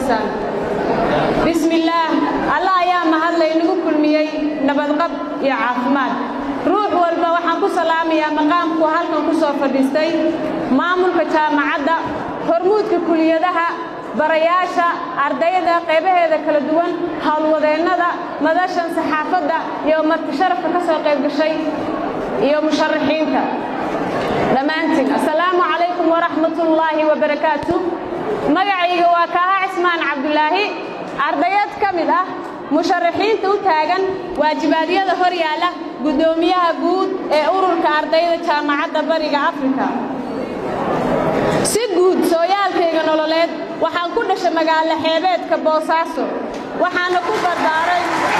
fadhisaan bismillaah allah ayaa mahadlay nagu kulmiyey nabadqab iyo caafimaad ruux walba waxaan ku salaamayaa maqaamku halkan ku soo fadhiistay maamulka jaamacadda hormuudka kuliyadaha barayaasha ardayda qaybaheeda kala duwan howlwadeennada madashan saxaafadda iyo marti sharafka ka soo qayb gashay iyo musharaxiinta dhammaantiin assalaamu calaykum waraxmatullaahi wabarakaatu magacayga waa kaaha cismaan cabdulaahi ardayad ka mid ah musharaxiinta u taagan waajibaadyada hor yaalla guddoomiyaha guud ee ururka ardayda jaamacadda bariga afrika si guud sooyaalkayga nololeed waxaan ku dhashay magaalo xeebeedka boosaaso waxaana ku barbaaray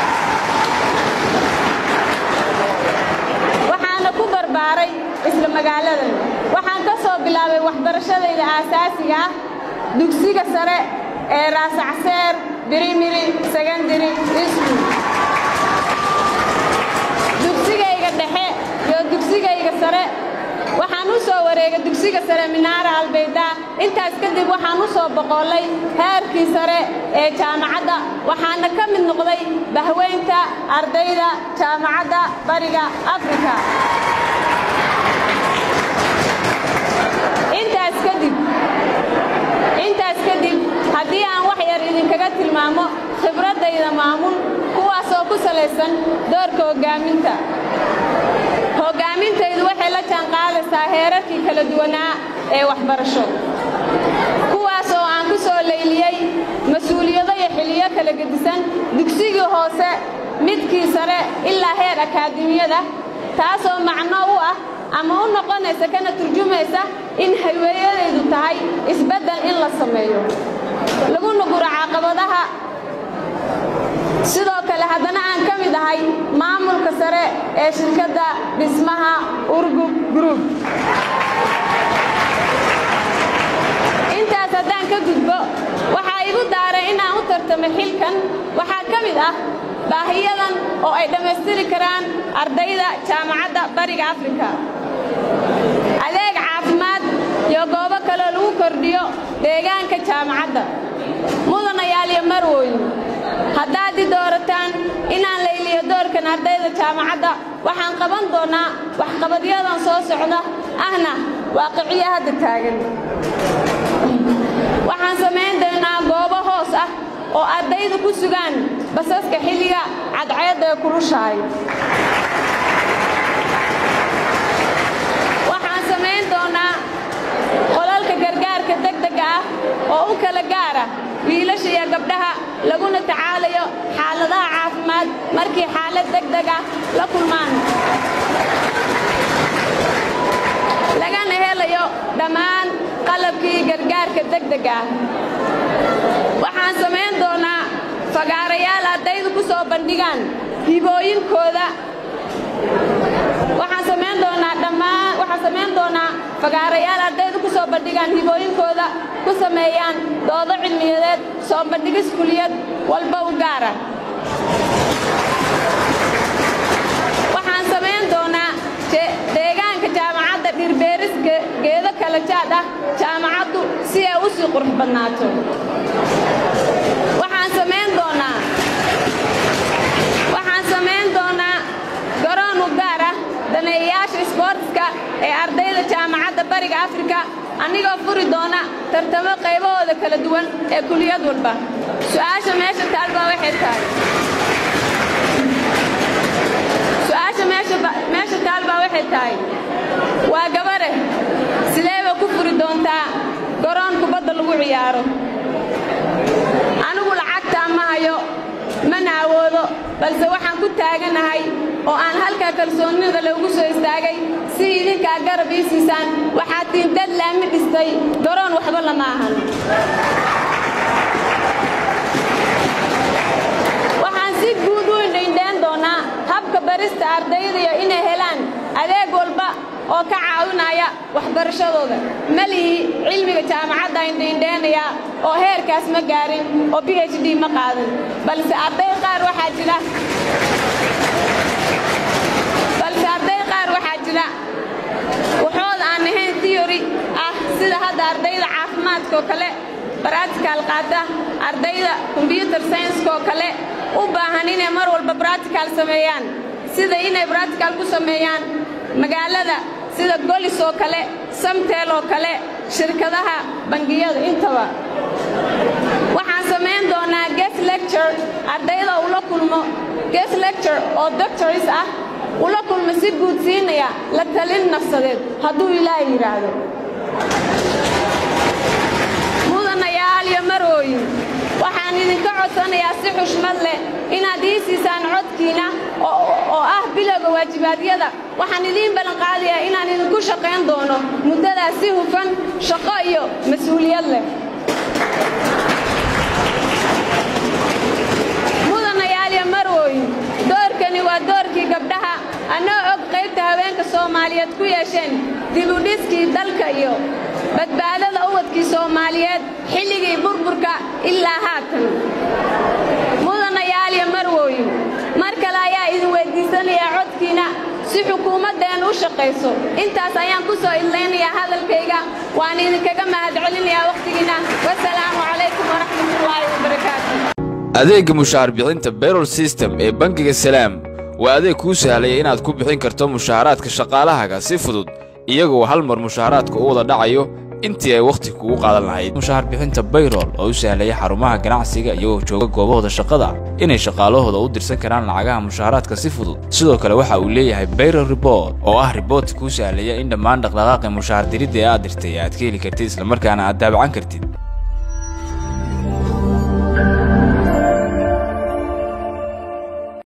waxaana ku barbaaray isla magaaladan waxaan ka soo bilaabay waxbarashadayda aasaasiga ah dugsiga sare ee raasacseer birimiri secondary school dugsigayga dhexe iyo dugsigayga sare waxaan u soo wareegay dugsiga sare minaara albaydaa intaas kadib waxaan u soo boqollay heerkii sare ee jaamacadda waxaana ka mid noqday bahweynta ardayda jaamacadda bariga afrika intaas kadib intaas kadib haddii aan wax yar idinkaga tilmaamo khibraddayda maamul kuwaasoo ku salaysan doorka hoggaaminta hoggaamintaydu waxay la jaanqaadaysaa heerarkii kala duwanaa ee waxbarasho kuwaas oo aan ku soo layliyey mas-uuliyado iyo xiliyo kala gedisan dugsigii hoose midkii sare ilaa heer akaademiyada taasoo macno u ah ama u noqonaysa kana turjumaysa in hayweeyadaydu tahay isbeddel in la sameeyo laguna guro caqabadaha sidoo kale haddana aan ka mid ahay maamulka sare ee shirkadda dhismaha urgub group intaas haddaan ka gudbo waxaa igu daaray inaan u tartamo xilkan waxaa ka mid ah baahiyadan oo ay dhammaystiri karaan ardayda jaamacadda bariga afrika adeeg caafimaad iyo goobo kaloo lagu kordhiyo deegaanka jaamacadda mudanayaal iyo marwooyin haddaad i doorataan inaan layliyo doorkan ardayda jaamacadda waxaan qaban doonnaa waxqabadyadan soo socda ahna waaqiciyo hadda taagan waxaan samayn doonnaa goobo hoos ah oo ardaydu ku sugaan basaska xilliga cadceedda ee kulushahay waxaan samayn doonnaa qolalka gargaarka degdega ah oo u kala gaara wiilasha iyo gabdhaha laguna tacaalayo xaaladaha caafimaad markii xaalad degdega la kulmaan lagana helayo dhammaan qalabkii gargaarka degdega ah waxaan samayn doonnaa fagaarayaal ardaydu ku soo bandhigaan hibooyinkooda waxaan samayn doonnaa dhammaan waxaan samayn doonnaa fagaarayaal ardaydu ku soo bandhigaan hibooyinkooda ku sameeyaan doodo cilmiyadeed soo bandhigis kuliyad walba u gaara waxaan samayn doonnaa deegaanka jaamacadda dhirbeeris geedo kala jaad ah jaamacaddu si ay u sii qurux badnaato waxaan samayn doonnaa waxaan samayn doonnaa garoon u gaar ah daneeyayaasha isboortiska ee ardayda jaamacadda bariga afrika anigoo furi doona tartamo qaybahooda kala duwan ee kuliyad walba su'aasha meesha taalbaa waxay tahay su'aasha meesha taalbaa waxay tahay waa gabare sideeba ku furi doontaa garoon kubadda lagu ciyaaro anigu lacagtaa ma hayo mana awoodo balse waxaan ku taaganahay oo aan halkaa kalsoonnida loogu soo istaagay si idinkaa garab ii siisaan waxaad tiin dad laami dhistay garoon waxba lama ahan waxaan si guud u indhaindhayn doonnaa habka barista ardayda iyo inay helaan adeeg walba oo ka caawinaya waxbarashadooda ma lihi cilmiga jaamacadda indhaindhaynaya oo heerkaas ma gaarin oo b h d ma qaadan balse arday qaar waxaa jira balse arday qaar waxaa jira waxooda aan ahayn theory ah sida hadda ardayda caafimaadka oo kale baratical qaata ardayda combyuter scienska oo kale u baahan inay mar walba bractical sameeyaan sida inay bractical ku sameeyaan magaalada sida golis oo kale samteel oo kale shirkadaha bangiyada intaba waxaan samayn doonaa guest lecture ardayda ula kulmo guest lecture oo doctors ah ula kulmo si guud siinaya la talin nafsadeed hadduu ilaahay yidhaahdo mudanayaal iyo marooyin waxaan idinka codsanayaa si xushmad leh inaad ii siisaan codkiina oo ah bilowga waajibaadyada waxaan idiin ballanqaadayaa inaan idinku shaqayn doono muddadaas si hufan shaqo iyo mas-uuliyad leh mudanayaal iyo marooyin doorkani waa doorkii gabdhaha annoo og qaybta haweenka soomaaliyeed ku yeesheen dibudhiskii dalka iyo badbaadada uwadkii soomaaliyeed xilligii burburka ilaa haatan mudanayaal iyo marwooyin mar kale ayaa idin weyddiisanayaa codkiina si xukuumaddeennu u shaqayso intaas ayaan ku soo idlaynayaa hadalkayga waan idinkaga mahadcelinayaa wakhtigiinna wasalaamu calaykum waraxmatullaahi wabarakaatu adeegga mushaar bixinta bayrol system ee bangiga salaam waa adeeg kuu sahlaya inaad ku bixin karto mushaaraadka shaqaalahaaga si fudud iyagoo hal mar mushaaraadka u wada dhacayo intii ay wakhti kugu qaadan lahayd mushaar bixinta bayrol oo u sahlaya xarumaha ganacsiga iyagoo jooga goobahooda shaqada inay shaqaalahooda u dirsan karaan lacagaha mushaaraadka si fudud sidoo kale waxa uu leeyahay bayrol rebort oo ah riboortka kuu sahlaya in dhammaan dhaqdhaqaaqi mushaar diridda ee aad dirtay aad ka heli kartid islamarkaana aad daabacan kartid